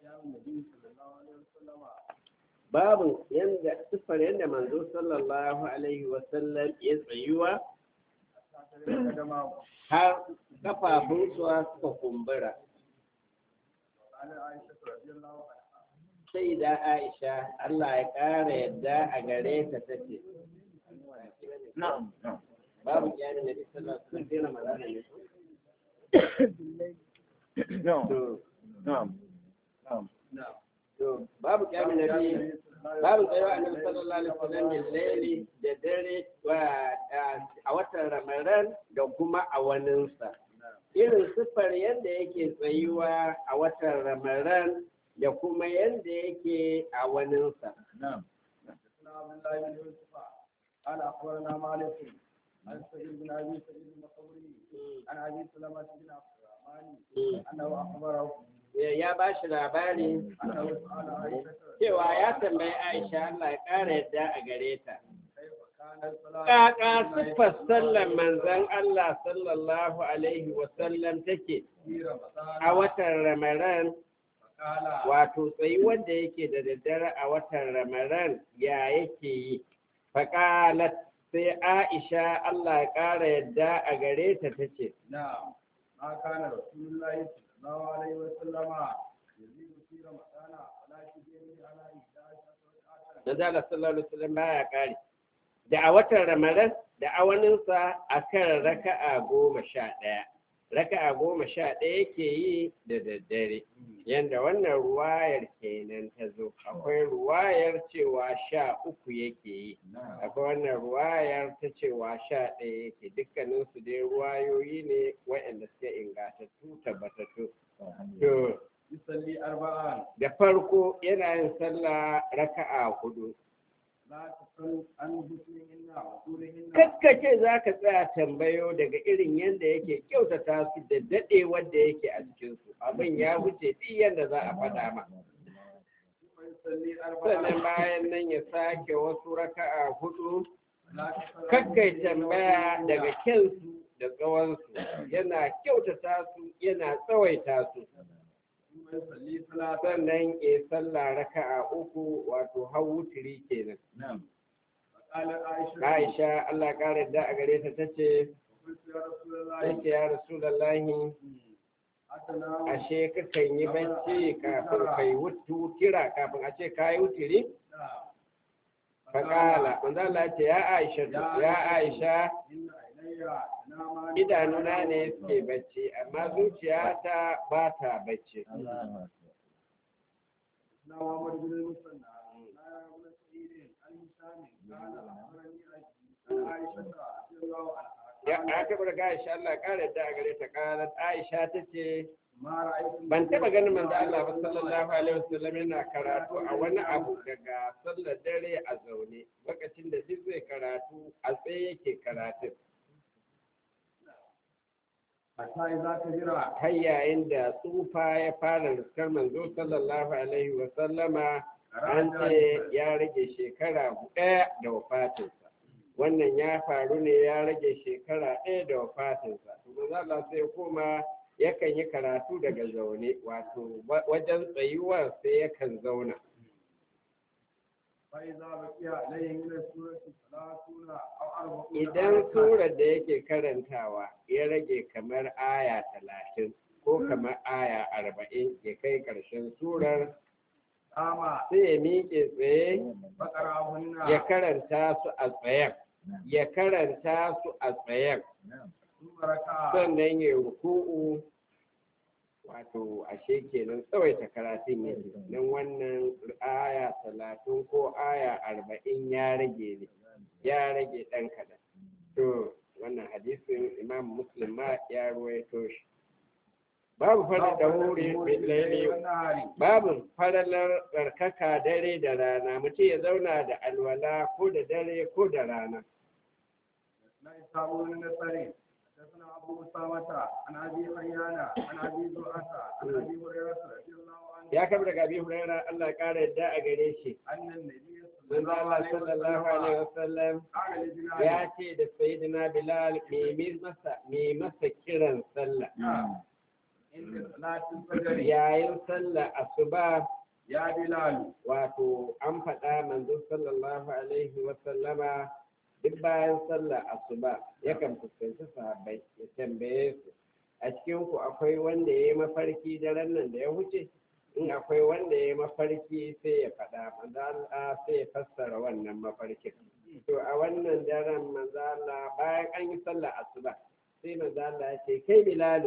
babu yanda siffar yanda manzo sallallahu alaihi wasallam ya tsayuwa har kafafunsa suka kumbura sai da aisha Allah ya ƙara yadda a gare ta tace babu kyani na bi sallallahu alaihi wasallam dina magana ne to babu kyani na bi babu tsayawa annabi sallallahu alaihi wasallam min laili da dare a watan ramadan da kuma a waninsa irin siffar yadda yake tsayuwa a watan ramadan da kuma yadda yake a waninsa قال اخبرنا مالك عن سعيد بن ابي سعيد المقبري عن ابي سلمه بن عبد الرحمن انه اخبره ya ba shi labari cewa ya tambayi Aisha Allah ya ƙara yadda a gare ta. Ƙaƙa siffar sallar manzan Allah sallallahu Alaihi wasallam take a watan Ramadan wato tsayi wanda yake da daddare a watan Ramadan ya yake yi. Faƙalat sai Aisha Allah ya ƙara yadda a gare ta ta ce. نعم ما كان رسول الله صلى الله عليه وسلم يزيد في رمضان ولا يزيد على 11 Manzo Allah sallallahu Alaihi wasallam baya ƙari. Da a watan Ramadan da awaninsa a kan raka'a goma sha ɗaya. Raka'a goma sha ɗaya yake yi da daddare. Yanda wannan ruwayar kenan ta zo. Akwai ruwayar cewa sha uku yake yi. Akwai wannan ruwayar ta cewa sha ɗaya yake. Dukkaninsu dai ruwayoyi ne waɗanda suke ingantattu tabbatattu. To, يصلي أربعا da farko yana yin sallah raka'a hudu. لا تسل عن حسنهن وطولهن Kakkace za ka tsaya tambayo daga irin yadda yake kyautata su da daɗe wanda yake a cikinsu. Abin ya wuce duk yadda za a faɗa ma. ثم يصلي Sannan أربعا bayan nan ya sake wasu raka'a hudu, لا تسل عن kakkai حسنهن tambaya وطولهن. daga kyansu da tsawonsu. Yana kyautata su, yana tsawaita su. ثم يصلي ثلاثا Sannan ya sallah raka'a uku wato har wutiri kenan. نعم فقالت عائشة Aisha Allah ƙara da a gare ta tace قلت يا رسول الله tace ya Rasulullahi أتنام ashe kakan yi bacci kafin kai wutira kafin a ce kayi wutiri نعم faƙala manzo Allah ya ce ya Aisha ya Aisha إن عيني تنامان idanuna ne suke bacci amma zuciyata ba ta bacci نا محمد بن المثنى نا بن سعيد عن هشام قال أخبرني أبي عن عائشة رضي الله عنها ya aka bar ga Aisha Allah ƙara da a gare ta ƙarar Aisha tace ما رأيت ban taɓa ganin manzo Allah ba sallallahu alaihi wasallam yana karatu a wani abu daga sallar dare a zaune lokacin da duk zai karatu a tsaye yake karatu حتى إذا كبر har yayin da tsufa ya fara riskar manzo sallallahu alaihi wasallama an ce ya rage shekara ɗaya da wafatinsa wannan ya faru ne ya rage shekara ɗaya da wafatinsa to manzo Allah sai koma yakan yi karatu daga zaune wato wa- wajen tsayuwar sai yakan zauna فإذا بقي عليه من السورة ثلاثون أو أربعون idan آية surar da yake karantawa ya rage kamar aya talatin ko kamar aya arba'in ya kai ƙarshen surar قام sai ya miƙe tsaye فقرأهن ya karanta su a tsayen ya karanta su a tsayen ثم ركع sannan ya ruku'u wato ashe kenan tsawaita karatun ya don wannan aya talatin ko aya arba'in ya rage ne ya rage ɗan kaɗan to wannan hadisin imam muslim ma ya ruwaito shi babu fara da wuri laili والنهار babu faralar tsarkaka dare da rana mutum ya zauna da alwala ko da dare ko da rana لا يصابون النصرين حدثنا أبو أسامة عن أبي حيان عن أبي زرعة عن أبي هريرة رضي الله عنه ya kama daga abi huraira Allah ya kara yadda a gare shi أن النبي صلى manzo الله Allah عليه sallallahu alaihi وسلم wasallam قال لبلال ya ce da sayyidina bilal me mi masa me masa kiran sallah عند صلاة الفجر yayin sallar asuba يا بلال wato an faɗa manzo sallallahu alaihi wa sallama duk bayan sallar asuba yakan fuskanci sahabbai ya tambaye su a cikin ku akwai wanda ya yi mafarki daren nan da ya wuce in akwai wanda ya yi mafarki sai ya faɗa manzo Allah sai ya fassara wannan mafarkin to a wannan daren manzo Allah bayan an yi sallar asuba sai manzo Allah ya ce kai bilalu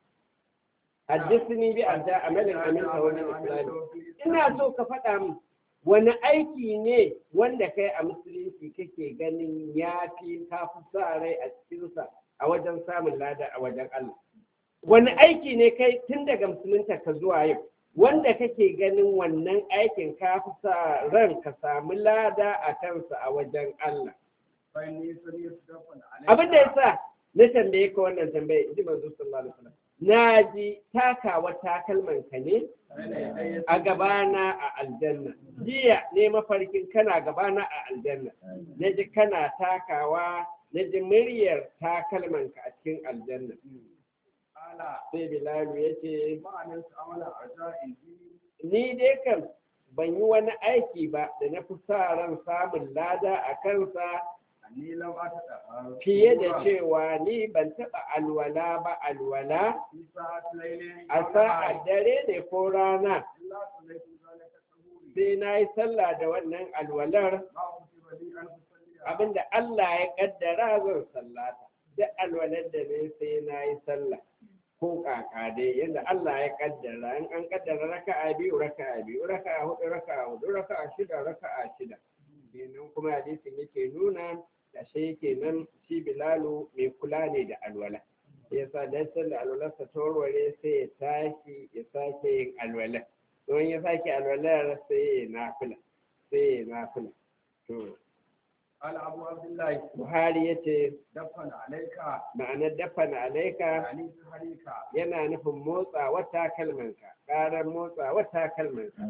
haddithni bi adda amalin amin tawalin islami ina so ka faɗa min wani aiki ne wanda kai a musulunci kake ganin ya fi ka fi sa rai a cikinsa a wajen samun lada a wajen Allah wani aiki ne kai tun daga musulunta ka zuwa yau wanda kake ganin wannan aikin ka fi sa ran ka samu lada a kansa a wajen Allah فإني سمعت دفن عليك abin da yasa na tambaye ka wannan tambaye ji manzo sallallahu alaihi wasallam na ji takawa takalman ka ne بين يدي a gabana a aljanna jiya ne mafarkin kana gabana a aljanna na ji kana takawa na ji muryar takalmanka a cikin aljanna قال sai bilalu ya ce ما عملت عملا أرجاء به ni dai kan ban yi wani aiki ba da na fi sa ran samun lada a kansa أني لم أتدخل fiye da cewa ni ban taɓa alwala ba alwala في ساعة ليل a sa'ar dare ne ko rana إلا صليت ذلك الظهور sai na yi sallah da wannan alwalar ما كتب لي أن أصلي abinda Allah ya kaddara zan sallata duk alwalar da ne sai na yi sallah ko kaka dai yadda Allah ya kaddara in an kaddara raka'a biyu raka'a biyu raka'a hudu raka'a hudu raka'a shida raka'a shida kenan kuma hadisin yake nuna da shi yake nan shi Bilalu mai kula ne da alwala yasa dan sallar alwalarsa ta warware sai ya tashi ya sake yin alwala don ya sake alwalar sai ya nafila sai ya nafila to قال أبو عبد الله Buhari ya ce دفن عليك ma'anar dafana alaika يعني سحريك yana nufin motsa wata kalmanka ƙarar motsa wata kalmanka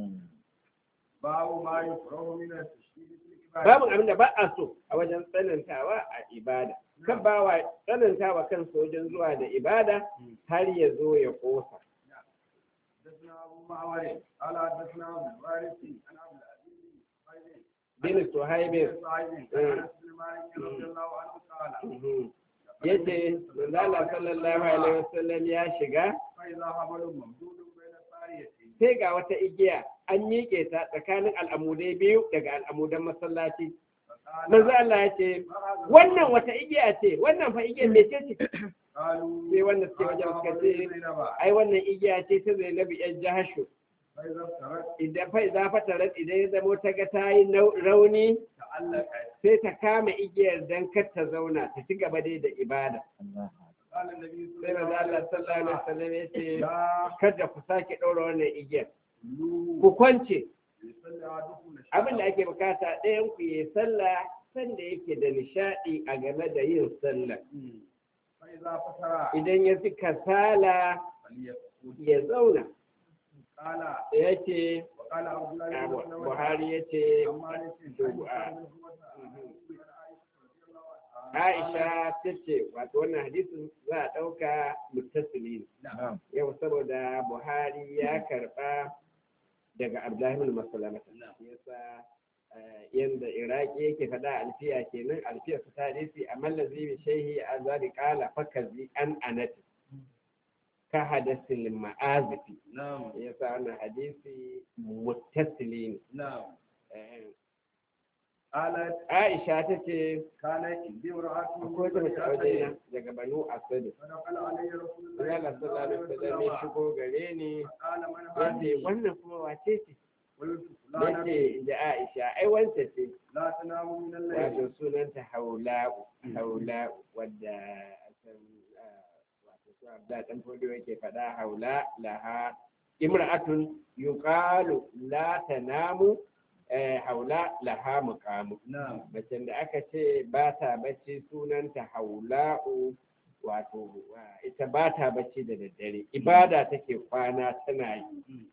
باب ما يكره من التشديد في العبادة babu abin da ba a so a wajen tsanantawa a ibada kan ba wa tsanantawa kan wajen zuwa da ibada har ya zo ya kosa حدثنا أبو معمر قال حدثنا عبد الوارث عن عبد العزيز bin suhaibin بن سعيد عن أنس بن مالك رضي الله عنه قال ya ce manzala sallallahu alaihi wasallam ya shiga فإذا حبل ممدود بين ساريتين sai ga wata igiya an miƙe ta tsakanin al'amudai biyu daga al'amudan masallaci فقال manzo Allah ya ce ما هذا wannan wata igiya ce wannan fa igiyar mece ce قالوا sai wanda suke wajen هذا suka حبل ce زينب ai wannan igiya ce ta zainabu yan jahashu فإذا افترت idan fa za fata rat idan ya zamo ta ga ta yi nau- rauni تعلقت sai ta kama igiyar dan kar ta zauna ta ci gaba dai da ibada قال النبي صلى sai manzo الله عليه Allah sallallahu alaihi وسلم wasallam ya ce لا kada ku sake ɗaura wannan igiyar تلوا ku kwance يصلي أحدكم العشاء abin da ake bukata ɗayan ku yi sallah sanda yake da nishaɗi a game da yin sallah فإذا فتر idan ya fi kasala فليسكت ya zauna قال ya ce وقال عبد الله بن Abu- مسعود buhari ya ce عن مالك to, عن a- سعد بن عائشة رضي الله عنها aisha ta ce wato wannan hadisin za a ɗauka muttasili ne نعم yau saboda buhari ya karɓa daga abdullahi bin masalamata yasa eh, yanda iraki yake faɗa alfiya kenan alfiya su ta hadisi a mallazi bi shehi a zabi kala fakazi an anati ka hadasil ma'azifi نعم yasa wannan hadisi muttasili ne نعم Eh, قالت aisha ta ce كانت عندي امرأة akwai wata mace a wajena daga banu asadi فدخل علي رسول الله Allah sallallahu alaihi wasallam ya shigo gare ni قال من yace هذه wannan kuma wace ce قلت فلانة yace da Aisha ai wanta ce لا تنام من الليل wato sunanta Haula'u Haula'u wadda san wato su Abda dan fodiyo yake faɗa Haula laha imra'atun yuqalu la tanamu eh, Haula laha muqamu نعم macen da aka ce ba ta bacci sunanta Haula'u wato wa- ita ba ta bacci da daddare ibada take kwana tana yi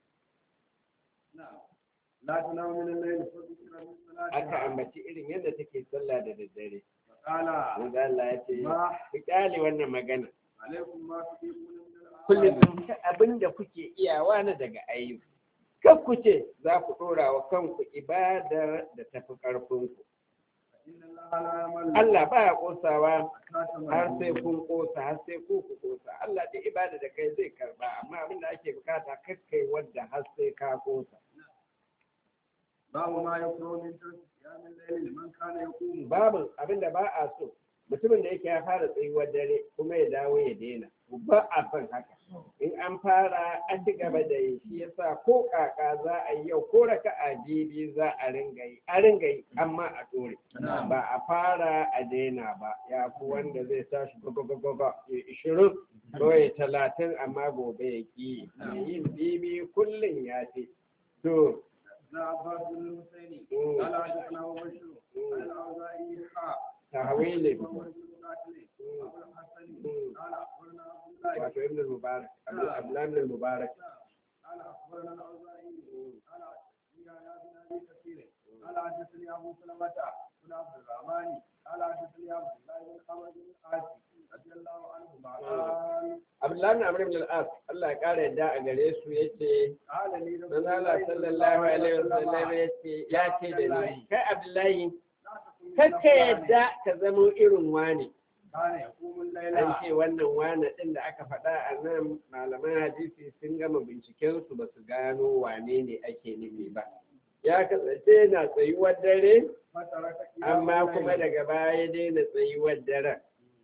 نعم لا تنام من الليل فذكر من aka صلاتها ambaci irin yadda take sallah da daddare فقال manzo Allah ya ce ما ku kyale wannan magana عليكم ما تطيقون من الأعمال kullum abin da kuke iyawa na daga ayyuka kan ku ce za ku ɗora wa kanku ibadar da tafi ƙarfinku إن الله لا يمل Allah ba ya ƙosawa حتى har تملوا. sai kun ƙosa har sai ku ku ƙosa Allah duk ibada da kai zai karba amma abin da ake bukata kakkai wadda har sai ka ƙosa باب ما يكره من ترك قيام الليل لمن كان يقوم babu abin da ba a so mutumin da yake ya fara tsayuwar dare kuma ya dawo ya daina ba a son haka in an fara an ci gaba da yi shi yasa ko kaka za a yi yau ko raka a bibi za a ringa yi a ringa yi amma a dore ba a fara a daina ba ya fi wanda zai tashi gagagagaga ya ishirin ko ya talatin amma gobe ya ki mai yin bibi kullum ya ce to لا عباس بن الحسين مم. قال حدثنا ابو بشر عن الاوزاعي حاء tahwilin محمد بن قاتل ابو الحسن مم. قال اخبرنا عبد الله wato ibn mubarak abdullah ibn mubarak قال اخبرنا الاوزاعي قال يا يا بن ابي كثير قال حدثني ابو سلمه بن عبد الرحمن قال حدثني عبد الله بن عمرو بن العاص رضي الله عنهما قال Abdullahi bin Amr ibn al-As Allah ya kara yadda a gare su yace قال لي رسول manzo Allah sallallahu alaihi wasallam yace ya ce da ni kai Abdullahi kakka yadda ka zamo irin wani كان يقوم الليل an ce wannan wani din da aka faɗa a nan malaman hadisi sun gama binciken su ba su gano wane ne ake nufi ba ya kasance na tsayuwar dare فترك قيام amma الليل. kuma daga baya ya daina tsayuwar daren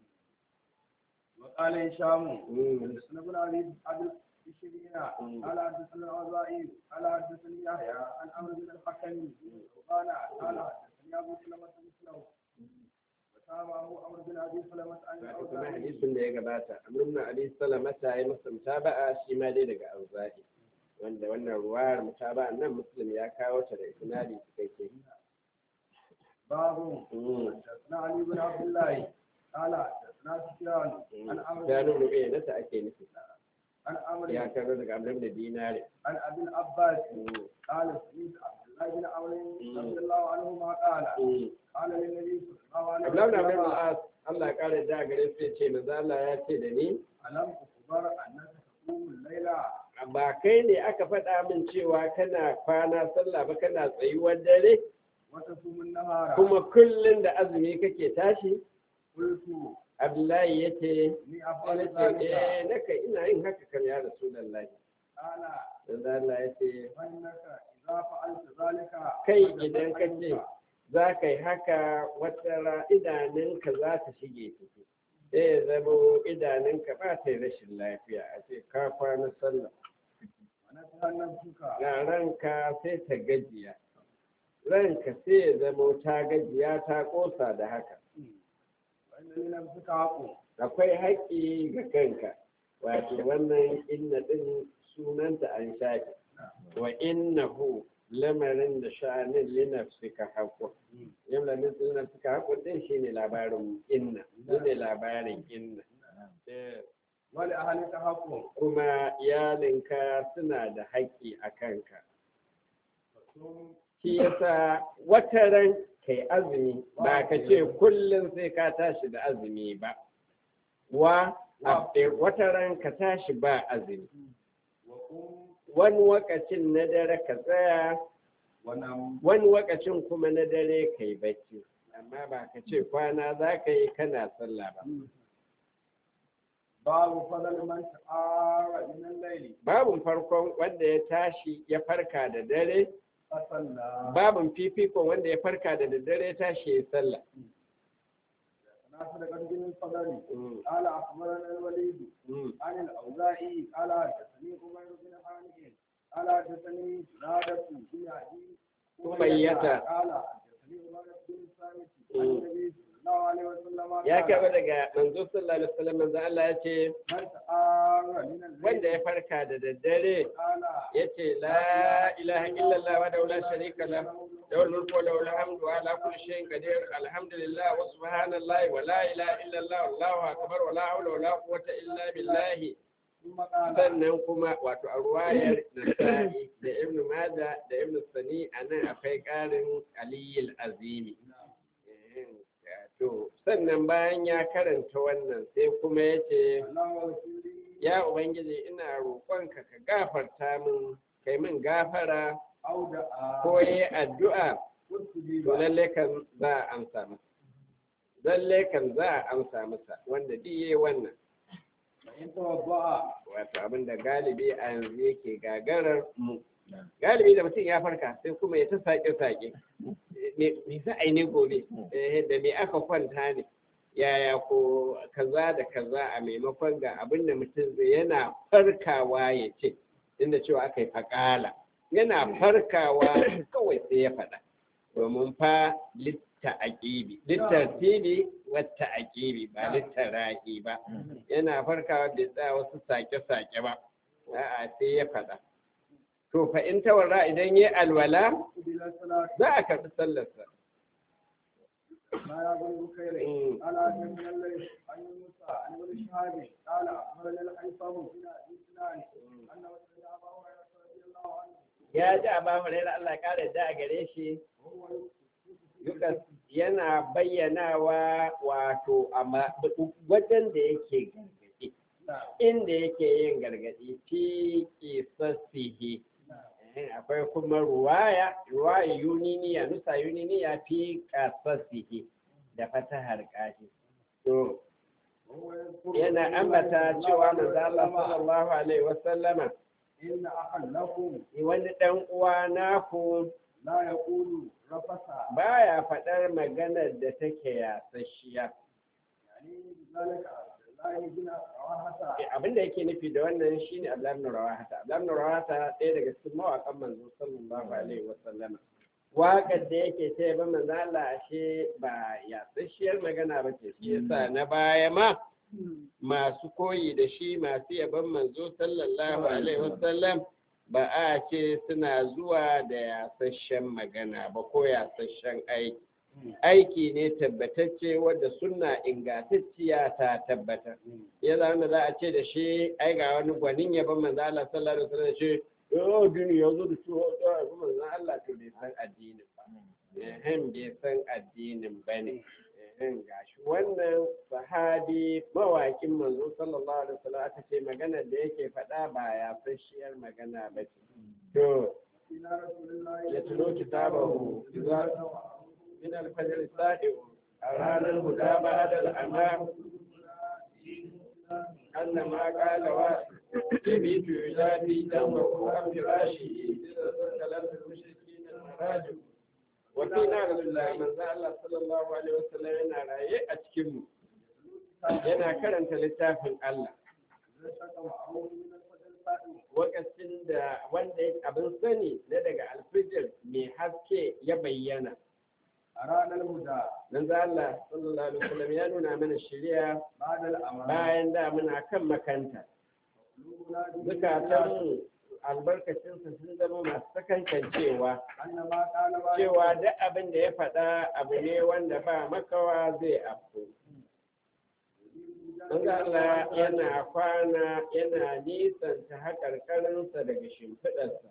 وقال هشام مم. حدثنا ابن ابي عبد الشريعة مم. قال حدثنا الأوزاعي قال حدثني يحيى عن عمرو بن الحكم قال قال حدثني ابو سلمة مثله وتابعه عمرو بن ابي سلمة عن wato kuma الأوزاعي hadisin da ya gabata amrun ali salama ta yi masa mutaba'a shi ma dai daga auza'i wanda wannan ruwayar mutaba'a nan muslim ya kawo ta da isnadi cikakke باب Mm. حدثنا علي بن عبد الله قال حدثنا سفيان عن عمرو ya بن nuna iya nata ake nufi عن عمرو ya kawo daga amrun da dinari عن ابي العباس Mm. قال سمعت عبد الله بن عمرو مم. رضي الله عنهما قال Mm. قال للنبي صلى الله عليه Abdullahi bin Amr وسلم al-As Allah ya kare da gare su ya ce manzo Allah ya ce da ni ألم أخبر أنك تقوم الليل ba kai ne aka faɗa min cewa kana kwana sallah ba kana tsayuwar dare وتصوم النهار kuma kullum da azumi kake tashi قلت Abdullahi ya ce إني sai أفعل na ce ذلك eh naka ina yin haka kan ya Rasulullahi قال manzo Allah ya ce فإنك إذا فعلت ذلك kai فقد idan ka ce أنت za ka yi haka wata ra idanunka za ta shige ciki sai ya zamo idanunka ba ta yi rashin lafiya a ce ka kwana sallah ونسأل نفسك ga ranka sai ta gajiya ranka sai ya zamo ta gajiya ta kosa da haka وإن لنفسك حق akwai haƙƙi ga kanka wato wannan inna ɗin sunanta an shafe wa innahu lamarin da sha'anin linafsika haƙƙun yin lamarin linafsika haƙƙun ɗin shine labarin inna shine labarin inna Eh, ولأهلك حق kuma iyalinka suna da haƙƙi a kanka فصوم shi yasa wata ran kai azumi ba ka ce kullum sai ka tashi da azumi ba wa a- wata ran ka tashi ba azumi وقم wani wakacin na dare ka tsaya ونم wani wakacin kuma na dare ka yi bacci amma ba ka ce kwana za ka yi kana sallah ba باب فضل من تعار من الليل babin farkon wanda ya tashi ya farka da dare فصلى babin fifikon wanda ya farka da daddare ya tashi ya sallah ناصر قد من الفضل Mm, قال أخبرنا الوليد mm. عن الأوزاعي قال حدثني عمر بن حامد قال حدثني زادة بن عدي أمية. قال حدثني عمر بن الصامت عن مم. النبي صلى الله عليه وسلم ya قال kaba daga manzo sallallahu alaihi wasallam manzo Allah ya ce من تعار من الليل wanda ya farka da daddare قال yace la ilaha illallah wa la sharika la lahu mulku wa lahu alhamdu wa ala kulli shay'in qadir alhamdulillah wa subhanallahi wa la ilaha illallah wallahu akbar wa la hawla wa la quwwata illa billah ثم قال sannan kuma wato a ruwayar nasa'i da ibnu majah da ibnu sani anan akwai karin aliyil azimi Eh, to sannan bayan ya karanta wannan sai kuma yace اللهم اغفر لي ya ubangiji ina roƙonka ka gafarta min kai min gafara أو دعا ko yi addu'a واستجيب to lalle kan za a amsa masa lalle kan za a amsa masa wanda duk yayi wannan فإن توضأ wato abin da galibi a yanzu yake gagarar mu galibi da mutum ya farka sai kuma ya ta sake-sake me za a yi ne gobe Eh, da me aka kwanta ne yaya ko kaza da kaza a maimakon ga abin da mutum zai yana farkawa ya ce inda cewa aka yi faƙala yana farkawa kawai sai ya faɗa domin fa litta aƙibi littar tili wata aƙibi ba littar ra'i ba yana farkawa bai tsaya wasu sake-sake ba a'a sai ya faɗa to fa in tawarra idan ya alwala قبل الصلاة za a karɓi sallarsa ما يقول بخير Mm. قال حدثنا الليث عن موسى عن ابن شهاب قال اخبرنا الحيثم بن ابي سنان انه سمع ابا هريره رضي الله عنه ya ji a bamu da Allah ƙara da a gare shi وهو Yukas yana bayyanawa wato amma wajen da yake gargaɗi inda yake yin gargaɗi fi kisassihi Eh, akwai kuma ruwaya ruwaya yuniniya nusa yuniniya fi kasassihi da fatahar kashi to وهو يذكر yana رسول ambata الله cewa صلى manzo Allah الله عليه sallallahu alaihi wasallama وسلم ان اخا لكم wani dan uwa naku لا يقول رفث baya faɗar maganar da take yasasshiya يعني بذلك عبد الله بن رواحه abin da yake nufi da wannan shine Abdullah ibn Rawahata Abdullah ibn Rawahata ɗaya daga cikin mawaƙan manzo sallallahu alaihi wasallam waƙar da yake ce ba manzo Allah ashe ba yasasshiyar magana ba ce shi yasa na baya ma masu koyi da shi masu yaban manzo sallallahu alaihi wasallam ba a ce suna zuwa da yasasshen magana ba ko yasasshen aiki aiki ne tabbatacce wadda sunna ingantacciya ta tabbatar ya zama za a ce da shi ai ga wani gwanin yaban manzo Allah sallallahu alaihi wasallam shi oh dini ya zo da shi oh da manzo Allah to bai san addinin ba ehem bai san addinin bane ehem gashi wannan sahabi mawakin manzo sallallahu alaihi wasallam aka ce magana da yake faɗa ba ya fashiyar magana ba ce to الى رسول الله ya tuno kitabahu idza min al-fajr sadiq a ranar guda ba da al'amam أن ما قال يبيت يجافي دمه عن فراشه إذا سكلت المشركين المراجع وفينا رسول الله من ذا الله صلى الله عليه وسلم yana raye a cikinmu yana karanta littafin Allah lokacin da wanda abin sani na daga alfijir mai haske ya bayyana a ranar huda nan za Allah sallallahu alaihi wasallam ya nuna mana shari'a ba da al'amari bayan da muna kan makanta zukatanmu albarkacinsa sun zama masu sakankancewa annama kana ba cewa duk abin da ya faɗa abu ne wanda ba makawa zai afko Manzo Allah yana kwana yana nisanta haƙarƙarinsa daga shimfiɗarsa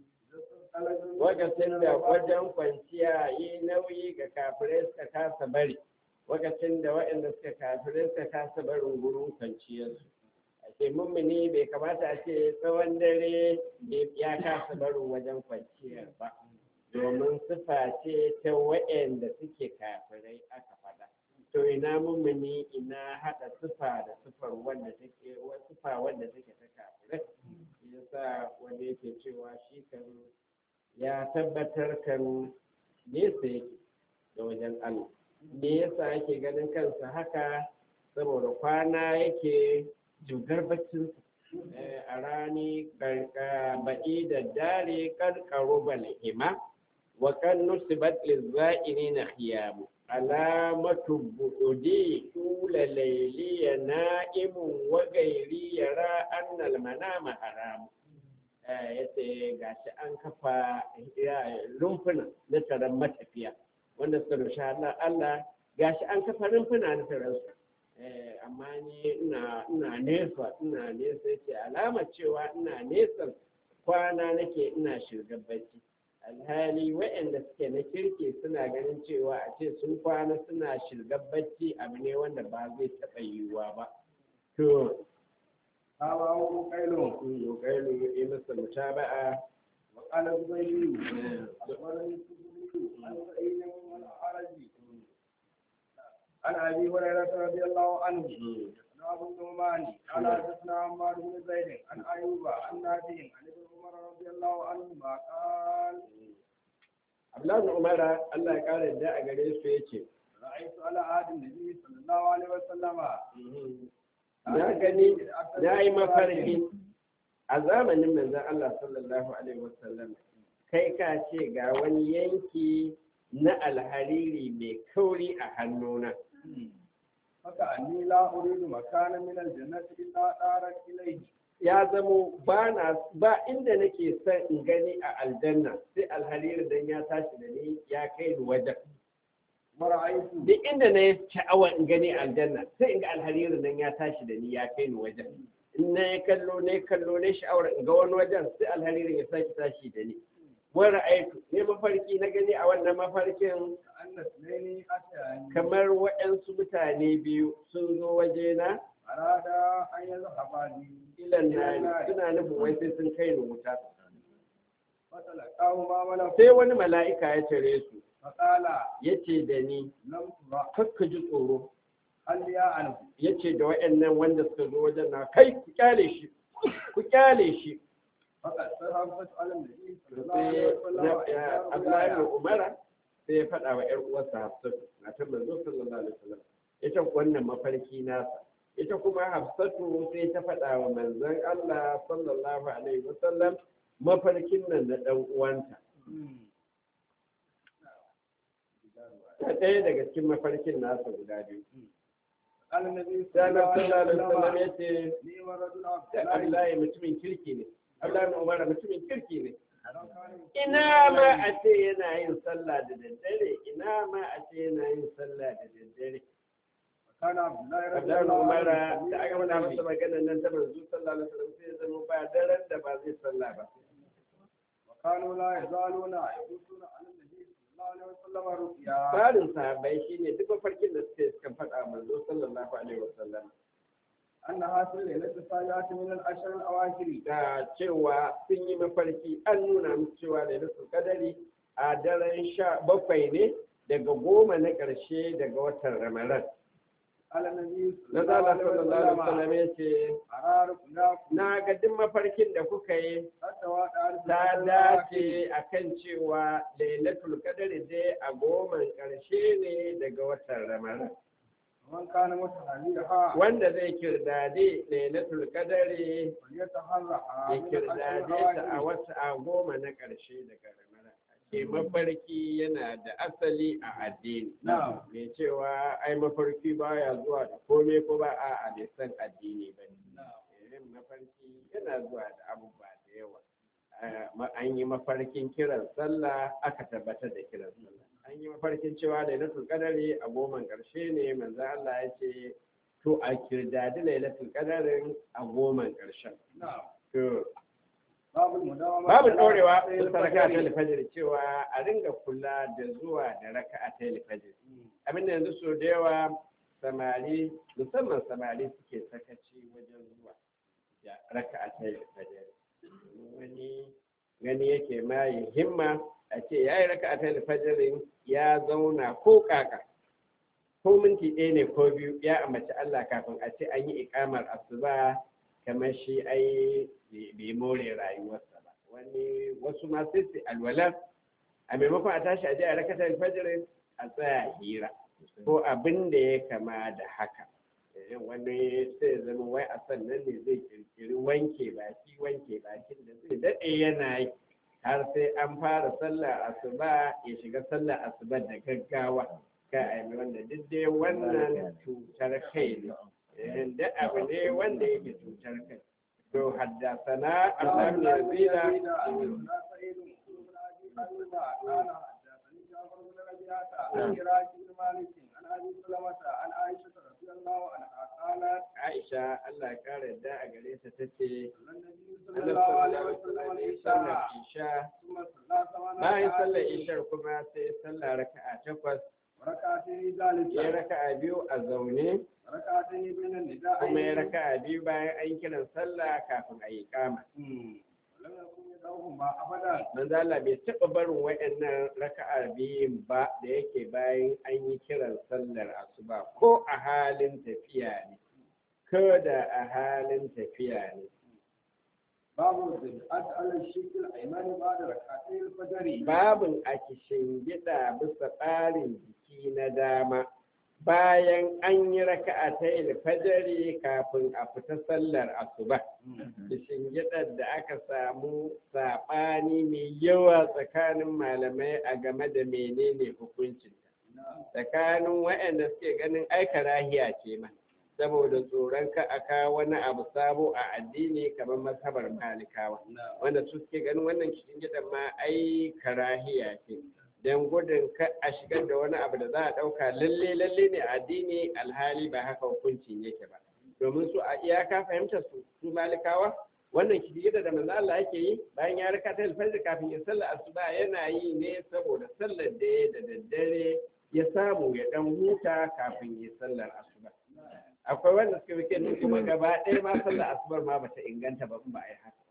lokacin da wajen kwanciya yi nauyi ga kafirai suka kasa bari lokacin da waɗanda suka kafirai suka kasa barin gurin kwanciyarsu a ce mummuni bai kamata a ce tsawon dare ya kasa barin wajen kwanciyar ba domin sifa ce ta waɗanda suke kafirai aka faɗa to ina mummuni ina haɗa sifa da sifar wanda take sifa wanda take ta kafirai yasa wanda yake cewa shi kan ya tabbatar kan nesa yake da wajen Allah me yasa ake ganin kansa haka saboda kwana yake jugar baccinsa a rani ba'i da dare karkaro balhima wa kan nusibat lizza'ini na khiyamu alamatu bu'udi tula layliya na'imun wa gairi yara annal manama haramu ya ce ga shi an kafa rumfuna na taron matafiya wanda suka rushe Allah ga shi an kafa rumfuna na taron su amma ni ina nesa ina nesa ce alama cewa ina nesa kwana nake ina shirgar bacci alhali waɗanda suke na kirki suna ganin cewa a ce sun kwana suna shirgar bacci abu ne wanda ba zai taɓa yiwuwa ba to تابعه قيل Ukailu yi masa mutaba'a وقال الزبيدي أخبرني الزبيدي عن سعيد والأعرج عن أبي هريرة رضي الله عنه عن أبو النعمان قال حدثنا عمار بن زيد عن أيوب عن نافع عن ابن عمر رضي الله عنهما قال Abdullahi Umar Allah ya kare da a gare su yace رأيت على عهد النبي صلى الله عليه وسلم na gani na yi mafarki a zamanin manzon Allah sallallahu alaihi wasallam kai ka ce ga wani yanki na alhariri mai kauri a hannuna فكأني لا أريد مكانا من الجنة إلا دارت إليه ya zamo ba na ba inda nake son in gani a aljanna sai alhariri dan ya tashi da ni ya kai ni wajen ورأيت duk inda na yi sha'awar in gani a aljanna sai in ga alhariri nan ya tashi da ni ya kai ni wajen in na yi kallo na yi kallo na yi sha'awar in ga wani wajen sai alharirin ya sake tashi da ni wani aiku ne mafarki na gani a wannan mafarkin أن اثنين أتياني kamar waɗansu mutane biyu sun zo wajena أرادا أن يذهبا بي ilan nari suna nufin wai sai sun kai ni wuta فتلقاهما ملك sai wani mala'ika ya tare su فقال ya ce da ni لم ترى kakka ji tsoro هل يا عنه ya ce da waɗannan wanda suka zo wajen na kai ku kyale shi ku kyale shi فقد تهبت على النبي صلى الله عليه sai وسلم na- Abdullahi bin Umara sai ya faɗa wa ‘yar uwarsa Hafsatu na ta manzo sallallahu alaihi wasallam ita wannan mafarki nasa ita kuma Hafsatu sai ta faɗa wa manzon Allah sallallahu alaihi wasallam mafarkin nan na ɗan uwanta ta ɗaya daga cikin mafarkin nasa guda biyu قال النبي sai صلى Allah الله عليه sallallahu alaihi wasallam وسلم ya ce لي ورجل عبد da الله Abdullahi mutumin kirki ne Abdullahi bin Umar mutumin kirki ne لو كان ina ma a ce yana yin sallah da daddare ina ma a ce yana yin sallah da daddare كان عبد الله رضي Abdullahi الله Umar عنه da aka faɗa masa maganar nan ta manzo sallallahu alaihi wasallam sai ya zama ba daren da ba zai sallah ba وكانوا لا يزالون يقصون على النبي صلى الله عليه وسلم رؤيا tsarin sahabbai shine duk mafarkin da suke suka faɗa wa manzo sallallahu alaihi wasallam أنها في الليلة السابعة من العشر الأواخر da cewa sun yi mafarki an nuna musu cewa da nasu kadari a daren sha bakwai ne daga goma na ƙarshe daga watan ramadan على النبي na صلى zala الله sallallahu alaihi عليه وسلم wasallam ya ce أرار كلاكم na ga duk mafarkin da kuka yi حتى وقع ta dace a kan cewa lailatul qadri dai a goman ƙarshe ne daga watan ramadan ومن كان متحريها wanda zai kirdade lailatul qadri فليتحرها ya من kirdade العشر ta a الأواخر wata a goma na ƙarshe daga ramadan ke mafarki yana da asali a addini Na'am. mai cewa ai mafarki baya zuwa da komai ko ba a a bai san addini ba ne irin mafarki yana zuwa da abubuwa da yawa Eh, ma- an yi mafarkin kiran sallah aka tabbatar da kiran sallah an yi mafarkin cewa lailatul qadari a goman ƙarshe ne manzo Allah ya ce to a kirdadi lailatul qadarin a goman ƙarshen نعم to باب المداومة babu على ɗorewa ركعتي sun raka ta الفجر. alfajir cewa a ringa kula da zuwa da raka'a ta alfajir abinda yanzu so da yawa samari musamman samari suke sakaci wajen zuwa da raka'a ta alfajir wani gani yake ma yi himma a ce ya yi raka'a ta alfajirin ya zauna ko kaka ko minti ɗaya ne ko biyu ya ambaci Allah kafin a ce an yi ikamar asuba kamar shi ai bai more rayuwarsa ba wani wasu ma sai su alwalar a maimakon a tashi a je a rakatar alfajirin a tsaya hira ko abin da ya kama da haka Eh, wani sai zama wai a sannan ne zai kirkiri wanke baki wanke bakin da zai daɗe yana yi har sai an fara sallar asuba ya shiga sallar asuba da gaggawa ka a yi wanda duk dai wannan cutar kai ne Eh, da abu ne wanda yake cutar kai to haddasana Allah ne zira حدثنا سعيد بن ابي ايوب قال حدثني جعفر بن ربيعه عن عراك بن مالك عن ابي سلمه عن عائشه رضي الله عنها قالت Aisha Allah ya kare da a gare ta tace صلى النبي صلى Allah الله عليه sallallahu وسلم alaihi wasallam العشاء Isha ثم صلى ثمان bayan ركعات sallar Ishar kuma sai sallar raka'a takwas ركعتين ya ذلك raka'a biyu a zaune ركعتين بين النداء kuma ya raka'a biyu bayan an yi kiran sallah kafin a yi kama ولم يكن يدعوهما أبدا manzo Allah bai taɓa barin waɗannan raka'a biyun ba da yake bayan an yi kiran sallar asuba ko a halin tafiya ne ko da a halin tafiya ne باب الزكاة على الشيك الأيمن بعد ركعتي الفجر babin a gida bisa tsarin jiki na dama bayan an yi raka'a ta fajari kafin a fita sallar asuba gidar da aka samu saɓani mai yawa tsakanin malamai a game da menene hukuncin tsakanin waɗanda suke ganin aika rahiya ce ma saboda tsoron ka a kawo wani abu sabo a addini kamar masabar malikawa wanda su suke ganin wannan cikin gidan ma ai karahiya ce don gudun ka a shigar da wani abu da za a ɗauka lalle lalle ne a addini alhali ba haka hukuncin yake ba domin su a iyaka fahimtar su su malikawa wannan kidida da manzo Allah yake yi bayan ya raka ta alfajir kafin ya sallar asuba yana yi ne saboda sallar da ya da daddare ya samu ya dan huta kafin ya sallar asuba akwai wanda suka fi kenan kuma gaba ɗaya ma sallar asubar ma bata inganta ba in ba a yi haka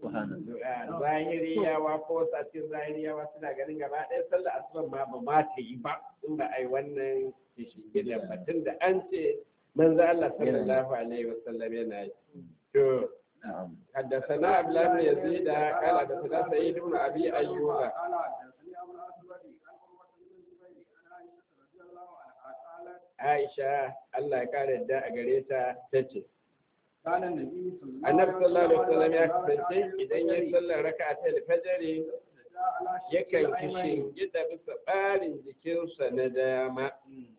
zahiriyawa ko satin zahiriyawa suna ganin gaba ɗaya sallar asubar ma ba ma ta yi ba in ba a yi wannan kishigilan ba tun da an ce manzo Allah sallallahu alaihi wasallam yana yi to حدثنا عبد الله بن يزيد قال حدثنا سعيد بن ابي ايوب قال حدثني أبو الأسود عن عروة بن الزبير عن عائشة رضي الله عنها قالت Aisha Allah ya kare da a gare ta tace كان النبي صلى الله Annabi sallallahu alaihi wasallam ya وسلم kasance idan ya sallar raka'a ta alfajr على شيك yakan الأيمن. kishin gida bisa tsarin jikinsa na dama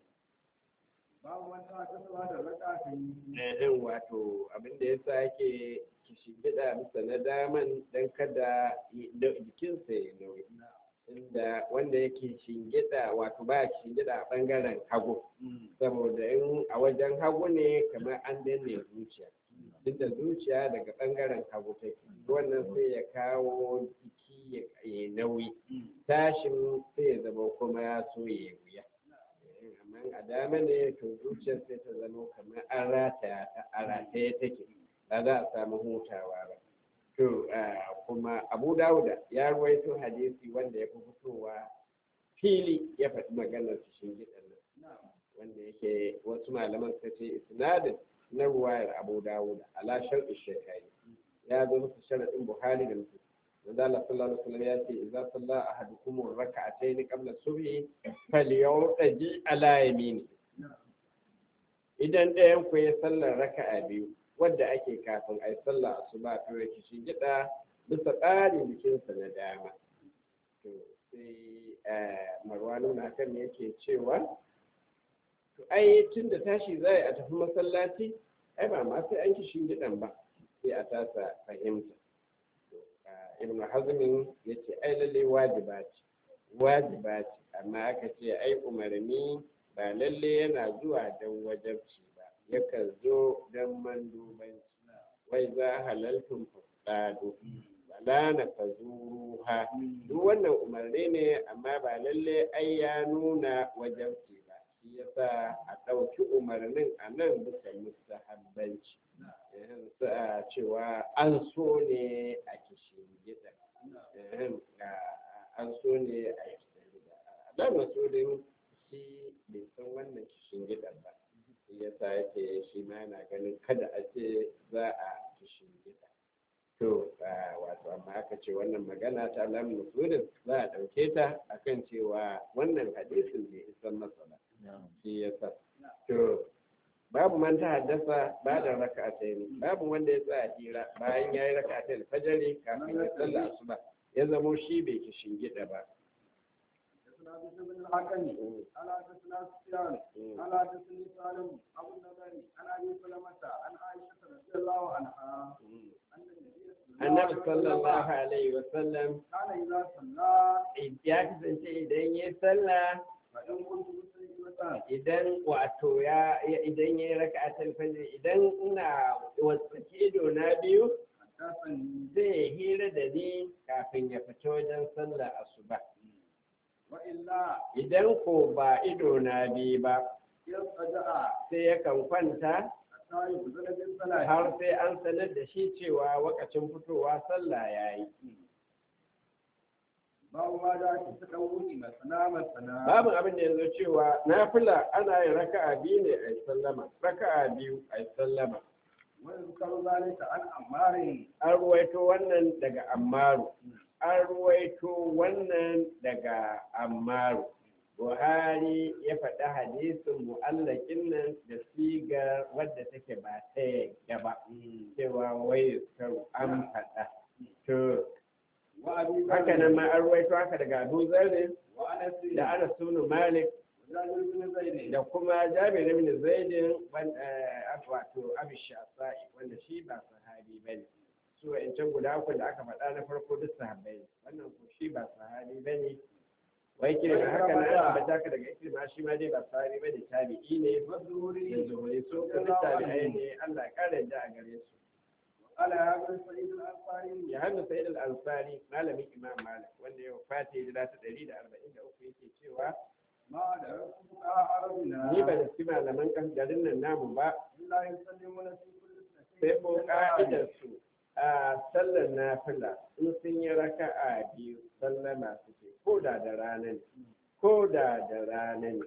babu wani ta sallah da raka'atayn eh wato abin da yasa yake kishin gida bisa na daman dan kada yi- da- jikinsa ya nauyi inda wanda yake shingida wato ba shingida a bangaren hagu saboda in a wajen hagu ne kamar an danne zuciya duk da zuciya daga bangaren hagu take wannan sai ya kawo jiki ya ya nauyi tashin sai ya zama kuma ya so ya wuya Eh, amma a dama ne to zuciyar sai ta zama kamar an rataya ta a rataye take ba za a samu hutawa ba to ah, kuma abu dawuda ya ruwaito hadisi wanda ya fi fitowa fili ya faɗi maganar cikin gidan nan wanda yake wasu malaman suka ce isnadin na ruwayar abu dawuda ala shar'i shekari ya zo musu sharaɗin buhari da musu wanda Allah sallallahu alaihi wasallam ya ce idza salla ahadukum rak'atayn qabla subhi falyawtaji ala yamini idan ɗayan ku ya sallar raka'a biyu wadda ake kafin a yi sallah asuba to ya kishi gida bisa tsarin jikinsa na dama to sai marwanu na kan yake cewa to ai tun da tashi za a tafi masallaci ai ba ma sai an kishin gidan ba sai a tasa fahimta To, ah, ibn hazmin ya ce ai lalle wajiba ce wajiba ce amma aka ce ai umarni ba lalle yana zuwa don wajabci ba yakan zo don mandubanci wai za halaltun fasado wala na fazuruha duk wannan umarni ne amma ba lalle ai ya nuna wajabci ba shi yasa a ɗauki umarnin a nan bisa mustahabbanci Ehem, sa- cewa an so ne a kishin gida Ehem, a- an so ne a kishin gida dan masudin shi bai san wannan kishin gidan ba shi yasa yake shi ma yana ganin kada a ce za a kishin gida to ah, wato amma aka ce wannan magana ta alamun masudin za a ɗauke ta akan cewa wannan hadisin bai isan masa ba shi yasa to babu man ta haddasa ba da raka'atayn babu wanda ya tsaya hira bayan yayi raka'atayn fajari kafin ya salla asuba ya zamo shi bai kishin gida ba حدثنا بشر بن الحكم قال حدثنا سفيان قال حدثني سالم ابو النضر عن ابي سلمة عن عائشة رضي الله عنها ان النبي annabi sallallahu alaihi wasallam كان اذا صلى ya kasance idan ya sallah فان كنت مسلمة idan wato ya ya- idan ya yi raka'atul fajr idan ina wasaki ido na biyu حدثني zai hira da ni kafin ya fita wajen sallar asuba وإلا idan ko ba ido na biyu ba يصدع sai yakan kwanta حتى يبذل بالصلاة har sai an sanar da shi cewa wakacin fitowa sallah ya yi babu ma da ake saka wuni masana masana babu abin da yanzu cewa nafila ana yin raka'a biyu ne a yi sallama raka'a biyu a yi sallama wani zukar zalika an amarin an ruwaito wannan daga ammaru an ruwaito wannan daga ammaru buhari ya faɗi hadisin mu'allakin nan da sigar wadda take ba ta yadda ba cewa wai karu an faɗa to wa abi haka nan ma an ruwaito haka daga abu zarri wa anas da ana sunu malik jabir bin zaid da kuma jabir ibn zaidin wanda wato abu shafa'i wanda shi ba sahabi bane su wa'ancan guda uku da aka faɗa na farko duk sahabbai ne wannan ko shi ba sahabi bane wai kirma haka na ana ambata ka daga kirma shi ma dai ba sahabi bane tabi'i ne da mazuri zuhuri su kuma tabi'ai ne Allah ya kare da a gare su ala ya bin sa'id al-ansari ya hannu sa'id al-ansari malamin imam malik wanda ya wafata hijira ta 143 yake cewa ma da rafuka arabina ni ba da ci malaman kan garin nan namu ba illa yusallimuna fi kulli sai ko ka'idar su a sallar nafila in sun yi raka'a biyu sallama suke ko da da rana ne ko da da rana ne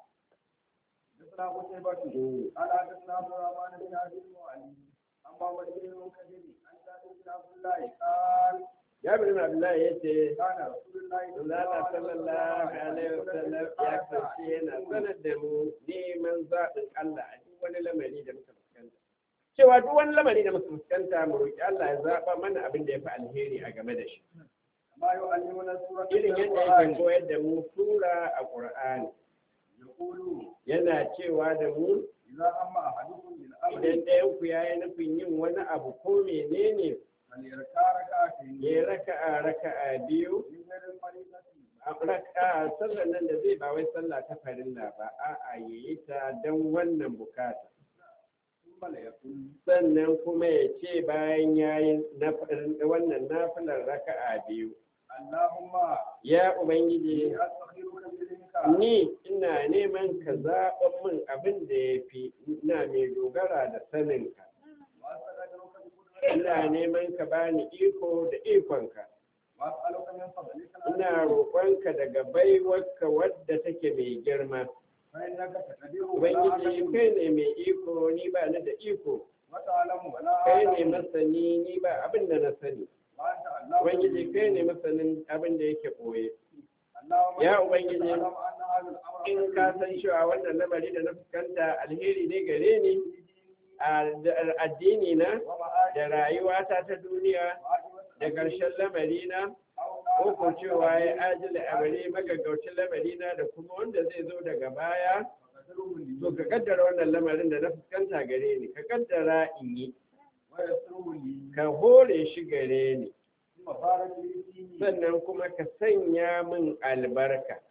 حدثنا قتيبة قال حدثنا عبد الرحمن بن عبد المعلي عن محمد بن المنكدر عن جابر بن عبد الله قال jabir bin abdullahi ya ce كان رسول الله Allah sallallahu alaihi wasallam ya kasance yana sanar da mu neman zaɓin Allah a duk wani lamari da muka fuskanta cewa duk wani lamari da muka fuskanta mu roƙi Allah ya zaɓa mana abin da ya fi alheri a game da shi ما يعلمنا سورة irin yadda yake koyar da mu sura a Qur'ani يقول yana cewa da mu إذا أما أحدكم بالأمر idan ɗayan ku yayi nufin yin wani abu ko menene فليركع ركعتين ya raka'a raka'a biyu من غير الفريضة a raka'a sallar nan da zai ba wai sallah ta farilla ba a'a yayi ta don wannan bukata ثم ليقول sannan kuma ya ce bayan yayi wannan nafilar raka'a biyu اللهم ya ubangiji إني أستخيرك بإذنك ni ina neman ka zaɓan min abin da ya fi ina mai dogara da saninka وأستغفرك بقدرتك ina neman ka bani iko da ikonka وأسألك من فضلك ina العظيم roƙonka daga baiwarka wadda take mai girma فإنك تقدر ولا ubangiji أقدر kai ne mai iko ni ba ni da iko وتعلم ولا kai ne أعلم masani ni ba abin da na sani وأنت علام ubangiji الغيوب. kai ne masanin abin da yake ɓoye اللهم Ya إنك Ubangiji, تعلم أن هذا الأمر in خير ka لي san cewa wannan lamari da na fuskanta alheri ne gare ni a da- addini na ومعاشي da rayuwata ta duniya وعاقبة da ƙarshen lamari na أو ko ko cewa ya ajila amare magaggaucin lamari na da kuma wanda zai zo daga baya فقدره لي to ka kaddara wannan lamarin da na fuskanta gare ni ka kaddara in yi ويسره لي ka hore shi gare ni ثم بارك لي فيه sannan kuma ka sanya min albarka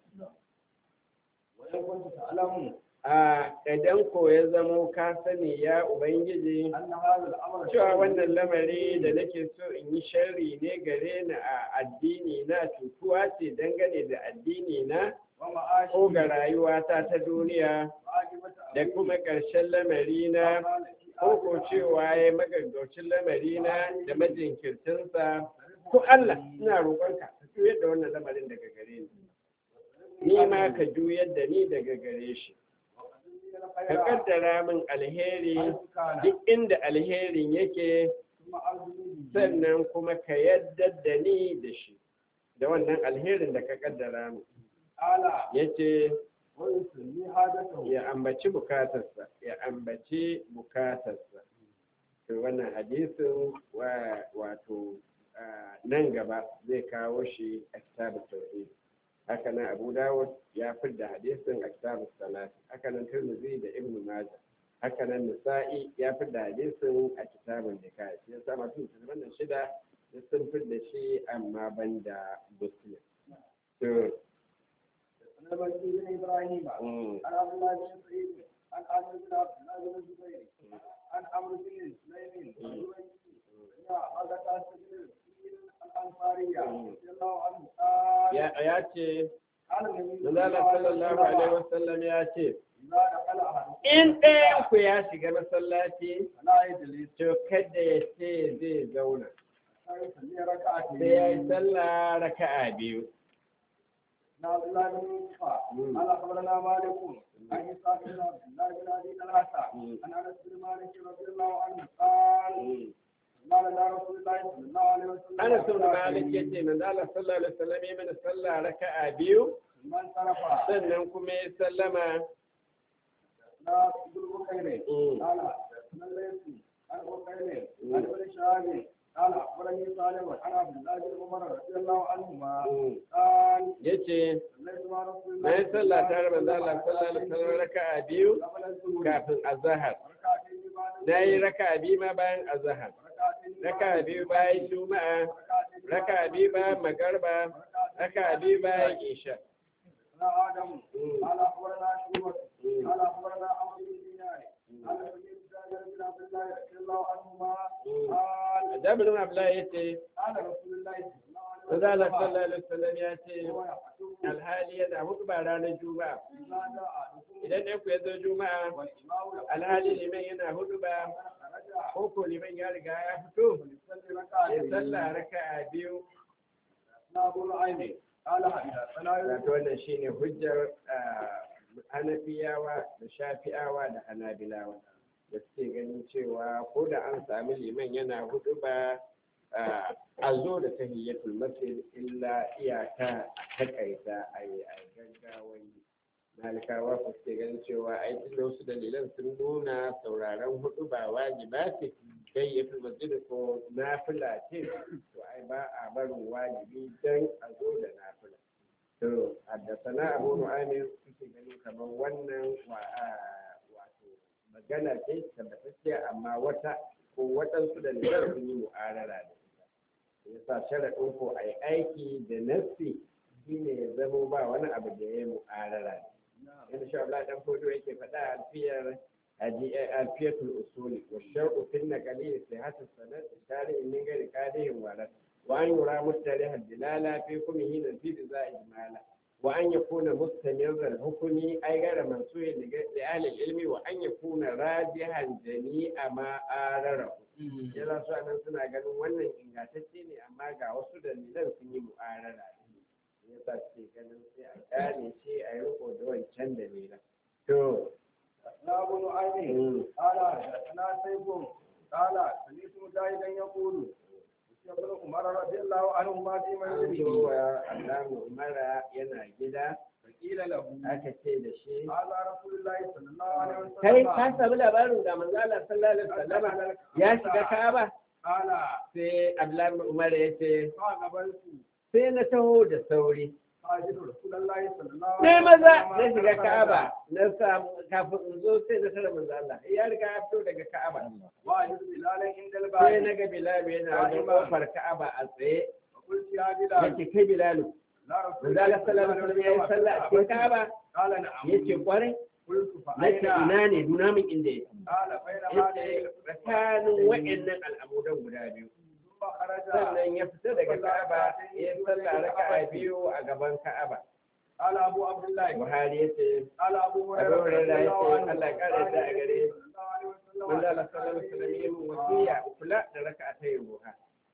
وإن كنت تعلم a idan ko ya zamo ka sani ya ubangiji أن هذا الأمر cewa خير wannan lamari da nake so in yi sharri ne gare ni a addini na cutuwa ce dangane da addini na ومعاشي ko ga rayuwata ta duniya وعاقبة da kuma ƙarshen lamari na ko ko cewa ya magaggaucin lamari na da majinkirtinsa ko Allah ina roƙonka ka juyar da wannan lamarin daga gare ni ni ma ka juyar da ni daga gare shi ka kaddara min alheri duk inda alherin yake sannan kuma ka yadda da ni da shi da wannan alherin da ka kaddara min ala ya ce ويسمي حاجته ya ambaci bukatarsa ya ambaci bukatarsa to wannan hadisin wa wato ah, nan gaba zai kawo shi a kitabun tauhid haka nan abu dawud ya fidda hadisin a kitabun salat haka nan tirmidhi da ibn majah haka nan nisa'i ya fidda hadisin a kitabun nikah shi yasa masu musulman shida duk sun fidda shi amma banda muslim to عن المسيح بن ابراهيم mm, عن عبد الله بن سعيد عن عامر بن عبد الله بن الزبير عن عمرو بن سليم الجويني يا غزة الانصاريه رضي الله عنه قال ya ya ce قال النبي Manzala sallallahu alaihi wasallam ya ce إذا دخل أحدكم in ɗayan ku ya shiga masallaci فلا يجلس to kada ya ce zai zauna حتى يصلي ركعتين sai ya yi sallah raka'a biyu عن عبد الله بن يوسف قال اخبرنا مالك عن اسحاق بن عبد الله بن ابي طلحه عن انس بن مالك رضي الله عنه قال قال لنا رسول الله صلى الله عليه وسلم Ana sun Malik ya ce manzala sallallahu alaihi wasallam ya mana sallah raka'a biyu من صرف sannan kuma ya sallama لا ابن بكير Mm. قال من ليس عن بكير عن ابن شهاب قال اخبرني سالم عن عبد الله بن عمر رضي الله عنهما Mm. قال ya ce صليت مع رسول na الله yi sallah tare da manzala sallallahu alaihi wasallam raka'a biyu قبل الظهر kafin azahar ركعتين بعد na yi raka'a biyu ma bayan azahar ركعتين raka'a biyu bayan juma'a raka'a biyu bayan magarba raka'a biyu bayan isha لا آدم قال أخبرنا شعبة قال أخبرنا عمرو بن دينار قال سمعت جابر بن عبد الله رضي الله عنهما قال Jabirin Abdullahi ya ce, قال رسول الله صلى الله عليه Manzala وسلم sallallahu alaihi wasallam ya ce, هو يحكم alhali yana hudu ba ranar juma'a. إذا جاء أحدكم Idan ɗan ku ya zo juma'a, والإمام يقول alhali liman yana hudu ba, خرج ko ko liman ya riga ya fito, فليصلي ya ركعتين sallah raka'a biyu. لا أبو نعيم قال حدثنا Wato wannan shine hujjar ah, Hanafiyawa da Shafi'awa da Hanabilawa da suke ganin cewa ko da an sami liman yana hudu ba ah, a zo da tahiyyatul masjid illa iyaka a takaita a yi a gaggawan yi. Malikawa ku suke ganin cewa ai tun da wasu dalilan sun nuna sauraron hudu ba wajiba ce tahiyyatul masjid ko nafila ce to ai ba a barin wajibi dan a zo da nafila. To, haddasana Abu Nu'aym suke ganin kamar wannan wa a- wato magana ce tabbatacciya amma wata ko waɗansu da nijar sun yi mu'arara da ita. Yasa sharaɗin ko a yi aiki da nassi shine ya zamo ba wani abu da ya yi mu'arara da Yadda sha Allah dan fodo yake faɗa a alfiyar alfiyatul usuli wa shar'u fin naqali sihhatu sanad tarihi min ghairi qadihin walad وأن يرى مستريح الدلالة في حكمه نزيد ذا إجمالا وأن يكون مستمر الحكم أي غير منسوخ لأهل العلم وأن يكون راجحا جميع ما آرره yana so nan suna ganin wannan ingantacce ne amma ga wasu dalilan sun yi mu'arara ya sa ce ganin sai a gane shi a yi riko da wancan dalilan to لا أبو نعيم قال حدثنا سيف قال سمعت مجاهدا يقول ابن عمر رضي الله عنهما في an منزله cewa Allahu Umara yana gida فقيل له aka ce da shi هذا رسول الله صلى الله عليه وسلم kai ka samu labarin ga manzo Allah sallallahu alaihi wasallam ya shiga Ka'aba قال sai Abdullahi bin Umar ya ce فقبلت sai na taho da sauri فاجد رسول الله صلى الله عليه sai maza na وسلم shiga خرج Ka'aba na samu kafin in zo sai na tare manzo Allah ya riga ya fito daga Ka'aba واجد بلالا عند sai الباب na ga Bilal yana wajen kofar Ka'aba a tsaye فقلت يا بلال yake kai Bilal لا رسول manzo Allah sallallahu alaihi wasallam ya yi sallah a cikin Ka'aba قال نعم yace kwarai قلت nace فأين ina ne nuna min inda yake قال بين yace هذه tsakanin wa'annan al'amuran guda biyu ثم خرج sannan ya fita daga Ka'aba ya sallah raka'a biyu a gaban Ka'aba قال أبو عبد الله Buhari ya ce قال أبو Abu هريرة Hurairah ya ce رضي الله عنه Allah ya kare da a gare صلى الله عليه وسلم manzo Allah sallallahu alaihi wasallam ya mun wasiya kula da raka'a ta ruha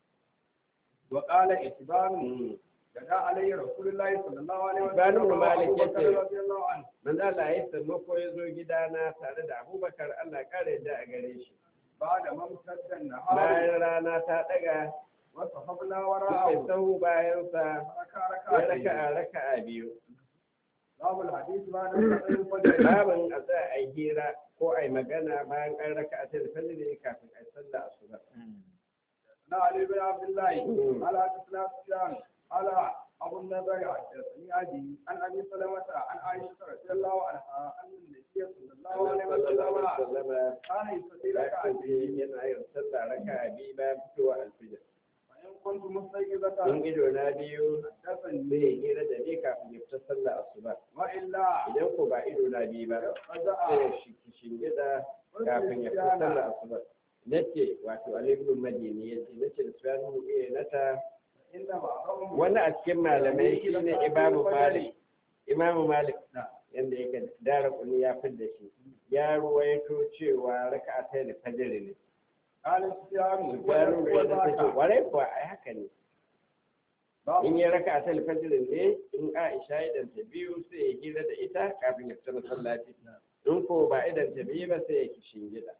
وقال إتبان جاء عليه رسول الله صلى الله عليه إتبان وسلم بن مالك وأبو بكر يتي. رضي الله عنه manzo Allah ya sammako ya zo gidana tare da Abubakar Allah ya kare da a gare shi بعد ما امتد النهار bayan rana ta daga وصحبنا suka وراءه sahu bayan sa ركع ya ركعتين raka'a raka'a biyu باب الحديث بعد صلاة الفجر babin a za a yi hira ko a yi magana bayan an raka'a ta fajr kafin a yi sallah asuba لا علي بن عبد الله مم. على حدثنا سفيان على ابو النضر حدثني ابي عن ابي سلمة عن عائشة رضي الله عنها ان النبي صلى الله عليه وسلم sallama كان يصلي ya ركعتين kasance yana yin sallah raka'a biyu bayan fitowa alfijir فان كنت مستيقظة in ido na biyu حدثني zai hira da ni kafin ya fita sallah asuba والا idan ko ba ido na biyu ba sai رجع ya shi- shingida kafin ya fita sallah asuba nace wato Ali ibn Madini yace nace da Sufyan eh nata انما قوم wani a cikin malamai shine Imam Malik imamu malik نعم yanda yake dara kuni ya fidda shi ya ruwaito cewa raka'a ta da fajr ne قال سفيان gano da yadda take وذاك kwarai kuwa ai haka ne باب in ya raka'a ta da fajr ne in aisha idan ta biyu sai ya hira da ita kafin ya fita masallaci in ko ba idan ta biyu ba sai ya kishin gida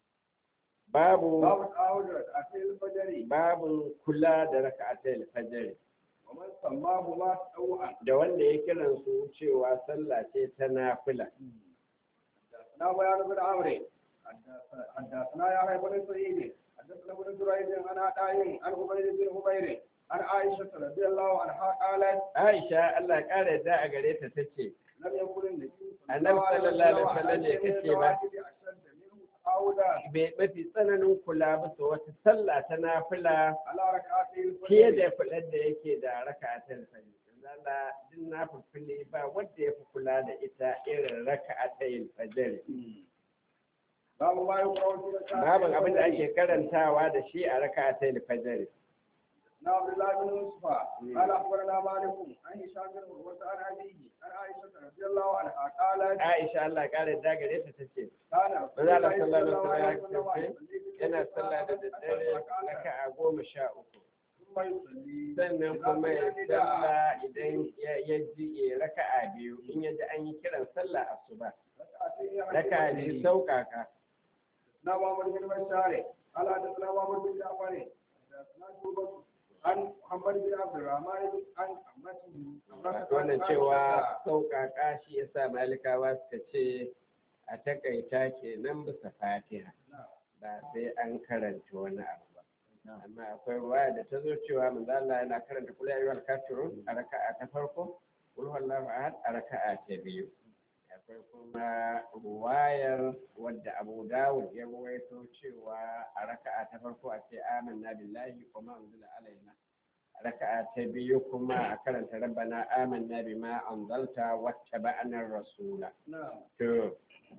babu باب التعاود ركعتي الفجر babun kula da raka'a ta da fajr ومن سماهما تطوعا da wanda ya kiran su cewa sallah ce ta nafila حدثنا بيان بن عمرو حدثنا يحيى بن سعيد حدثنا ابن جريج عن عطاء عن عبيد بن عبيد عن عائشة رضي الله عنها قالت Aisha Allah ya kara yadda a gare ta tace لم يكن النبي النبي صلى الله عليه وسلم ya kace ba. أشد منه تعودا bai mafi tsananin kula bisa wata sallah ta nafila على ركعتي fiye الفجر da kular da yake da raka'atul fajr zalla din nafili ba wanda ya fi kula da ita irin raka'atul fajr باب ما يقرأ في ركعتي babin abin da الفجر. ake karantawa da shi a raka'atul fajr عن عبد الله بن يوسف مم. قال اخبرنا مالك عن هشام بن عروه عن ابيه عن عائشه رضي الله عنها قالت Aisha Allah ya kara yadda gare ta tace كان رسول Maza الله Allah صلى sallallahu الله alaihi عليه wasallam وسلم yana يصلي sallah da daddare raka'a goma sha uku ثم يصلي sannan kuma ya sallah idan ya ya ji ya raka'a biyu in ya ji an yi kiran sallah asuba raka'a biyu sauƙaƙa na Muhammad bin Bashar قال حدثنا محمد بن جعفر حدثنا شعبة عن محمد بن عبد الرحمن عن عمته wannan cewa sauƙaƙa shi ya sa malikawa suka ce a takaita kenan bisa fatiha ba sai an karanta wani abu ba amma akwai ruwaya da ta zo cewa manzo Allah yana karanta kula ayyuhal kafirun a raka'a ta farko kul huwallahu ahad a raka'a ta biyu akwai kuma ruwayar wadda Abu Dawud ya rawaito cewa a raka'a ta farko a ce amanna billahi wa ma unzila alaina raka'a ta biyu kuma a karanta rabbana amanna bima anzalta wattaba'na rasula نعم to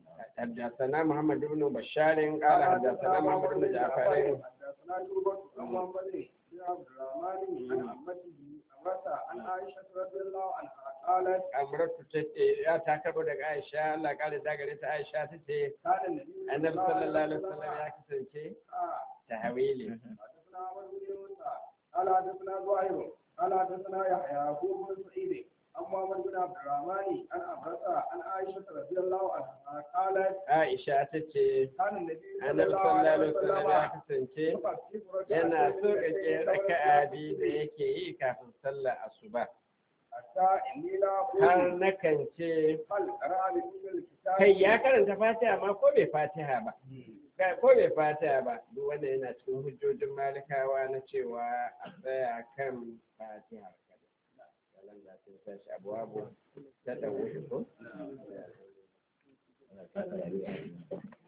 حدثنا محمد بن بشار قال حدثنا محمد بن جعفر حدثنا شعبة عن محمد بن عبد الرحمن عن عمته عمرة عن عائشة رضي الله عنها قالت amratu tace ya ta karbo daga Aisha Allah kare da gare ta Aisha tace كان النبي annabi sallallahu alaihi wasallam ya kasance tahawili حدثنا عمر بن يونس قال حدثنا زهير قال حدثنا يحيى هو بن سعيد عن محمد بن عبد الرحمن عن عمرة عن عائشة رضي الله عنها قالت Aisha tace كان النبي صلى annabi الله sallallahu عليه alaihi wasallam ya وسلم kasance يخفف yana ركعتين so من kake الليل raka'a biyu da yake yi kafin sallar asuba حتى إني لا har أقول nakan ce هل قرأ بكل الكتاب kai ya karanta fatiha ma ko bai fatiha ba Ga- ko bai fatiha ba duk wanda yana cikin hujjojin malikawa na cewa a tsaya kan fatiha kada kalan da sun tashi abuwa ta dawo ko